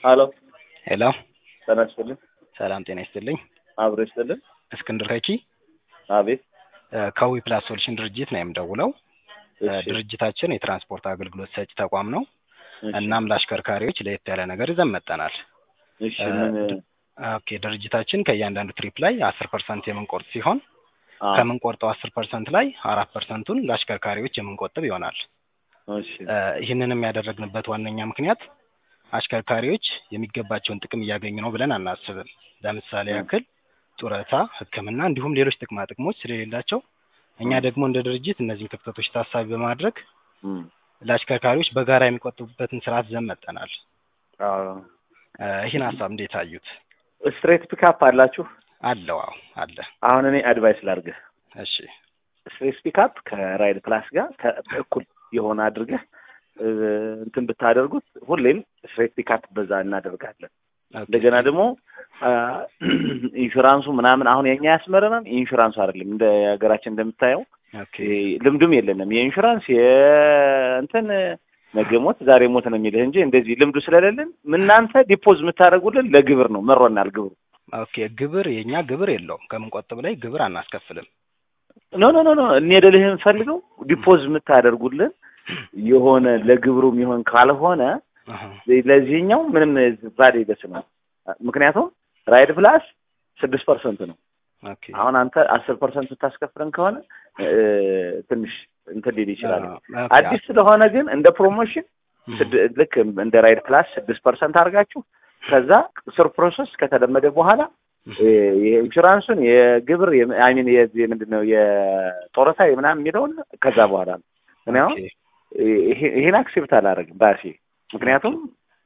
ሀሎ ሄሎ ጤና ይስጥልኝ። ሰላም ጤና ይስጥልኝ። አብሮ ይስጥልን። እስክንድር ከቺ አቤት። ከዊ ፕላስ ሶሉሽን ድርጅት ነው የምደውለው። እሺ፣ ድርጅታችን የትራንስፖርት አገልግሎት ሰጪ ተቋም ነው። እሺ፣ እናም ለአሽከርካሪዎች ለየት ያለ ነገር ይዘን መጥተናል። እሺ። ምን ኦኬ ድርጅታችን ከእያንዳንዱ ትሪፕ ላይ አስር ፐርሰንት የምንቆርጥ ሲሆን አ፣ ከምንቆርጠው አስር ፐርሰንት ላይ አራት ፐርሰንቱን ለአሽከርካሪዎች የምንቆጥብ ይሆናል። እሺ፣ እ፣ ይህንንም ያደረግንበት ዋነኛ ምክንያት አሽከርካሪዎች የሚገባቸውን ጥቅም እያገኙ ነው ብለን አናስብም። ለምሳሌ እ። ያክል ጡረታ፣ ሕክምና እንዲሁም ሌሎች ጥቅማ ጥቅሞች ስለሌላቸው እኛ እ። ደግሞ እንደ ድርጅት እነዚህን ክፍተቶች ታሳቢ በማድረግ እም፣ ለአሽከርካሪዎች በጋራ የሚቆጥቡበትን ስርዓት ይዘን መጥተናል። አዎ። እ፣ ይህን ሀሳብ እንዴት አዩት? ስትሬት ፒካፕ አላችሁ? አለው አዎ አለ። አሁን እኔ አድቫይስ ላድርግህ። እሺ ስትሬት ፒካፕ ከራይድ ፕላስ ጋር ተ- እኩል የሆነ አድርገህ እ፣ እንትን ብታደርጉት ሁሌም ስትሬት ፒካፕ በዛ እናደርጋለን። ኦኬ። እንደገና ደግሞ አ፣ ኢንሹራንሱ ምናምን አሁን የኛ ያስመረናል። ኢንሹራንሱ አይደለም እንደ ሀገራችን እንደምታየው ኦኬ ይሄ ልምዱም የለንም። የኢንሹራንስ የእንትን ነገ ሞት ዛሬ ሞት ነው የሚልህ እንጂ እንደዚህ ልምዱ ስለሌለን እናንተ ዲፖዝ የምታደርጉልን ለግብር ነው። መሮናል ግብሩ። ኦኬ ግብር የኛ ግብር የለውም። ከምንቆጥብ ላይ ግብር አናስከፍልም። ኖ ኖ ኖ ኖ እኔ ልልህ የምፈልገው ዲፖዝ የምታደርጉልን የሆነ ለግብሩ የሚሆን ካልሆነ አሀ። ለዚህኛው ምንም ቫሌ ደስ ነው። ምክንያቱም ራይድ ፕላስ ስድስት ፐርሰንት ነው። ኦኬ አሁን አንተ አስር ፐርሰንት ስታስከፍለን ከሆነ እ፣ ትንሽ እንትን ሊል ይችላል። ኦኬ። አዲስ ስለሆነ ግን እንደ ፕሮሞሽን ስድ- ልክ እንደ ራይድ ፕላስ ስድስት ፐርሰንት አድርጋችሁ ከዛ ስር ፕሮሰስ ከተለመደ በኋላ እ፣ የኢንሹራንሱን የግብር አይሚን ምንድን ነው የጡረታ ምናምን የሚለውን ከዛ በኋላ ነው። እኔ አሁን ኦኬ። ይሄ- ይሄን አክሴፕት አላደርግም ራሴ ምክንያቱም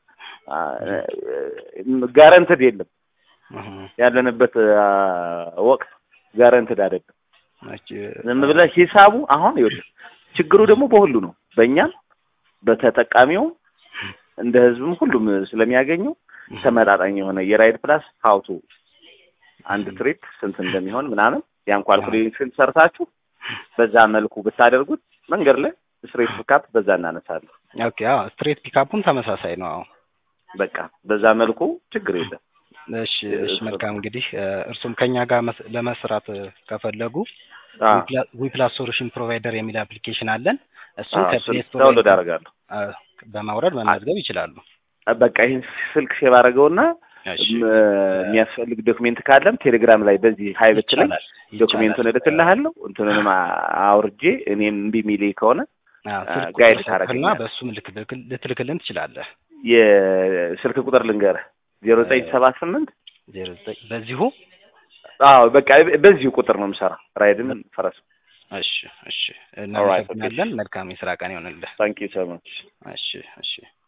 ጋረንትድ የለም አሀ። ያለንበት አ፣ ወቅት ጋረንትድ አይደለም። ኦኬ። ዝም ብለህ ሂሳቡ አሁን ይኸውልህ ችግሩ ደግሞ በሁሉ ነው፣ በእኛም በተጠቃሚውም እንደ ህዝብም ሁሉም ስለሚያገኘው ተመጣጣኝ የሆነ የራይድ ፕላስ ሀውቱ አንድ ትሪፕ ስንት እንደሚሆን ምናምን ያን ኳልኩሌሽን ሰርታችሁ በዛ መልኩ ብታደርጉት መንገድ ላይ ስትሬት ፒካፕ በዛ እናነሳለን። ኦኬ አዎ ስትሬት ፒካፑም ተመሳሳይ ነው። አዎ በቃ በዛ መልኩ ችግር የለም። እሺ እሺ መልካም እንግዲህ እ፣ እርሱም ከኛ ጋር መስ- ለመስራት እ፣ ከፈለጉ አ፣ ዊፕላስ ሶሉሽን ፕሮቫይደር የሚል አፕሊኬሽን አለን። እሱን አ፣ ከፕሌይ እሱን ስቶር ዳውንሎድ አደርጋለሁ። እ፣ በማውረድ መመዝገብ ይችላሉ። በቃ ይህን ስልክ ሼር አደረገውና እሺ የሚያስፈልግ ዶክሜንት ካለም ቴሌግራም ላይ በዚህ ሀይ ብትለኝ ይቻላል ዶክሜንቱን ይቻላል። እልክልሃለሁ። እንትኑንም አ- አውርጄ እኔም እምቢ የሚለኝ ከሆነ አዎ፣ ስልክ ጋይድ ቁጥር ታደርገኛለህ። ስልክና በእሱም ልክ- ልክ- ልትልክልን ትችላለህ። የስልክ ቁጥር ልንገርህ ዜሮ ዘጠኝ ሰባት ስምንት ዜሮ ዘጠኝ በዚሁ አዎ በቃ በዚሁ ቁጥር ነው የምሰራ ራይድን ፈረስ እሺ እሺ እናመሰግናለን። መልካም የስራ ቀን ይሆንልህ። ታንኪ ሶ ማች እሺ እሺ